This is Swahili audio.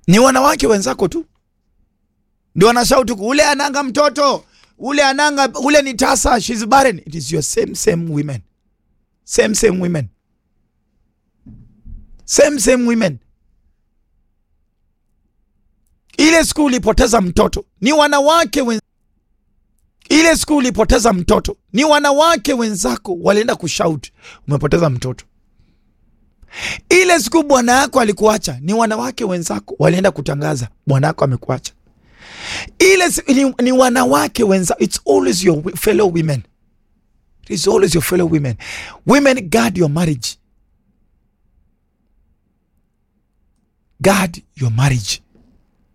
ni wanawake wenzako tu ndio wanashauti ule ananga mtoto ule ananga ule ni tasa she's barren it is your same same women same same women same same women ile siku ulipoteza mtoto ni wanawake wen... ile siku ulipoteza mtoto ni wanawake wenzako walienda kushout umepoteza mtoto ile siku bwana yako alikuacha ni wanawake wenzako walienda kutangaza bwana yako amekuacha ile si- ni, ni wanawake wenza it's always your wi- fellow women it is always your fellow women women guard your marriage guard your marriage